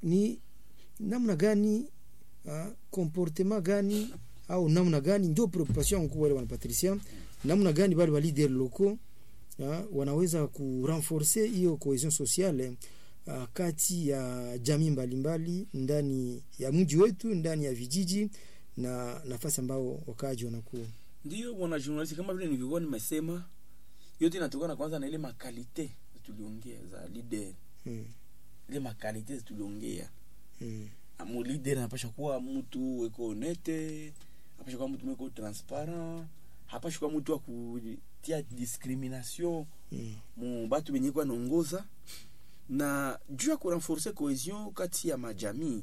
ni namna gani uh, comportement gani au namna gani ndio preoccupation yangu wale wana Patricia namna gani wale wa leader locaux uh, wanaweza kurenforcer hiyo cohesion sociale uh, kati ya jamii mbalimbali ndani ya mji wetu ndani ya vijiji na nafasi ambao wakaaji wanakuwa Ndio bwana journalist, kama vile nilivyokuwa nimesema, yote inatokana kwanza na ile makalite tuliongea za leader, mm. ile makalite tuliongea. mm. Mu leader anapasha kuwa mtu eko honete, anapasha kuwa mtu mweko transparent, hapasha kuwa mtu wa kutia discrimination mm. mu batu benye kwa naongoza na juu ya kurenforce cohesion kati ya majamii